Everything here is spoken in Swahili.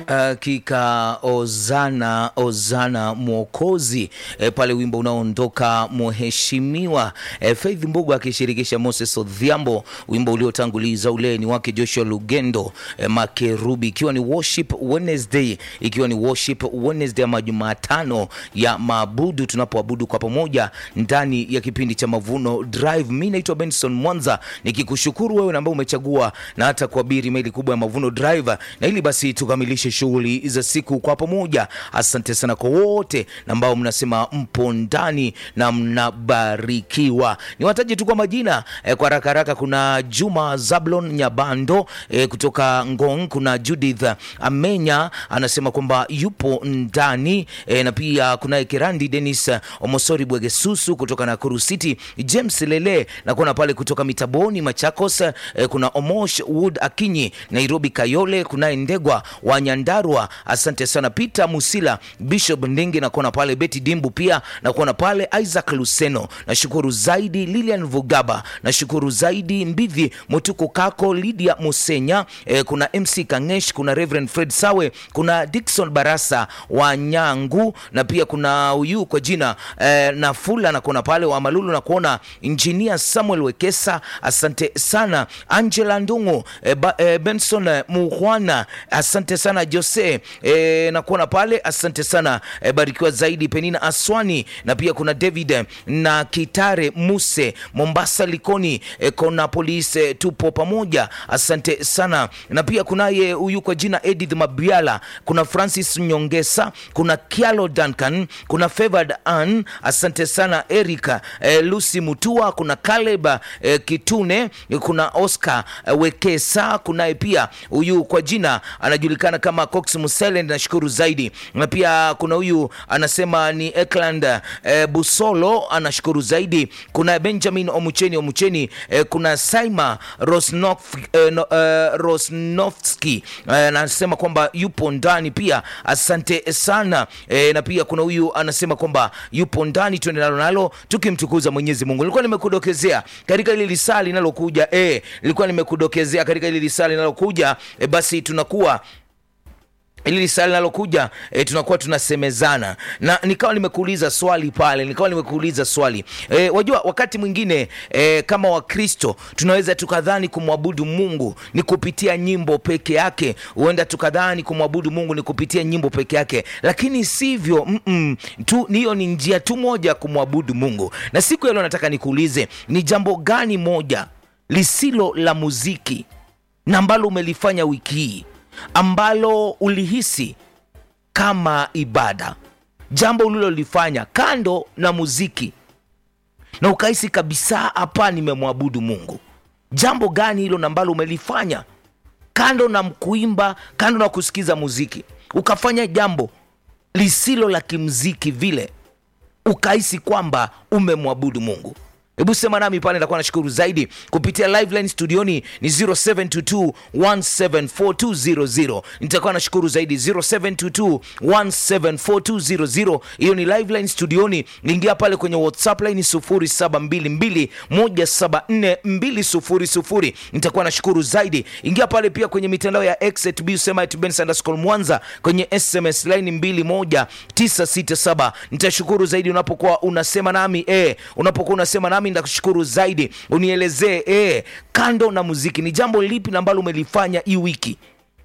Hakika ozana ozana mwokozi e, pale wimbo unaoondoka mheshimiwa e, Faith Mbugu akishirikisha Moses Odhiambo, wimbo uliotanguliza ule ni wake Joshua Lugendo e, Makerubi, ikiwa ni worship Wednesday, ikiwa ni worship Wednesday ama Jumatano ya maabudu, tunapoabudu kwa pamoja ndani ya kipindi cha Mavuno Drive. Mimi naitwa Benson Mwanza nikikushukuru wewe ambao umechagua na hata kuabiri meli kubwa ya Mavuno Drive, na ili basi tukamilishe shughuli za siku kwa pamoja. Asante sana kwa wote ambao mnasema mpo ndani na mnabarikiwa. Niwataje tu kwa majina eh, kwa haraka haraka. Kuna Juma Zablon Nyabando eh, kutoka Ngong. Kuna Judith Amenya anasema kwamba yupo ndani eh, na pia kunaye Kirandi Dennis Omosori Bwegesusu kutoka Nakuru City, James Lele na kuna pale kutoka Mitaboni Machakos eh, kuna Omosh Wood Akinyi Nairobi Kayole, kunaye Ndegwa wa Nyandarua, asante sana Peter Musila Bishop Ndingi na kuona pale Betty Dimbu pia na kuona pale Isaac Luseno, nashukuru zaidi Lilian Vugaba, nashukuru zaidi Mbidhi Mutuku Kako, Lydia Musenya eh, kuna MC Kangesh, kuna Reverend Fred Sawe, kuna Dickson Barasa wa Nyangu na pia kuna huyu kwa jina eh, Nafula na kuona pale wa Malulu na kuona Engineer Samuel Wekesa, asante sana Angela Ndungu eh, ba, eh, Benson eh, Muhwana, asante sana Jose eh, na kuona pale, asante sana eh, barikiwa zaidi Penina Aswani na pia kuna David eh, na Kitare Muse Mombasa Likoni eh, kona polisi eh, tupo pamoja, asante sana na pia kunaye huyu kwa jina Edith Mabiala, kuna Francis Nyongesa, kuna Kialo Duncan, kuna Favored Ann, asante sana Erika eh, Lucy Mutua, kuna Caleb eh, Kitune, kuna Oscar eh, Wekesa, kunaye pia huyu kwa jina anajulikana kama Cox Musele, nashukuru zaidi. Na pia kuna huyu anasema ni Ekland eh, Busolo, anashukuru zaidi. Kuna Benjamin Omucheni Omucheni eh, kuna Saima Rosnof, eh, no, eh, Rosnofski eh, anasema kwamba yupo ndani pia, asante sana eh, na pia kuna huyu anasema kwamba yupo ndani, tuende nalo nalo tukimtukuza Mwenyezi Mungu. Nilikuwa nimekudokezea katika ile lisaa linalokuja eh, nilikuwa nimekudokezea katika ile lisaa linalokuja eh, basi tunakuwa ili lisaa linalokuja e, tunakuwa tunasemezana na nikawa nimekuuliza swali pale, nikawa nimekuuliza swali e, wajua wakati mwingine e, kama Wakristo tunaweza tukadhani kumwabudu Mungu ni kupitia nyimbo peke yake, huenda tukadhani kumwabudu Mungu ni kupitia nyimbo peke yake, lakini sivyo. mm -mm, tu hiyo ni njia tu moja ya kumwabudu Mungu. Na siku ya leo nataka nikuulize ni jambo gani moja lisilo la muziki na ambalo umelifanya wiki hii ambalo ulihisi kama ibada, jambo ulilolifanya kando na muziki na ukahisi kabisa, hapa nimemwabudu Mungu. Jambo gani hilo ambalo umelifanya kando na kuimba, kando na kusikiza muziki, ukafanya jambo lisilo la kimziki vile, ukahisi kwamba umemwabudu Mungu? Hebu sema nami pale, nitakuwa nashukuru zaidi. Kupitia live line studioni ni 0722174200 nitakuwa nashukuru zaidi 0722174200. Hiyo ni live line studioni. Ingia pale kwenye WhatsApp line 0722174200 nitakuwa nashukuru zaidi. Ingia pale pia kwenye mitandao ya X usema Mwanza kwenye SMS line 21967 nitashukuru zaidi unapokuwa unasema nami eh, unapokuwa unasema nami ndakushukuru zaidi. Unielezee eh, kando na muziki ni jambo lipi ambalo umelifanya hii wiki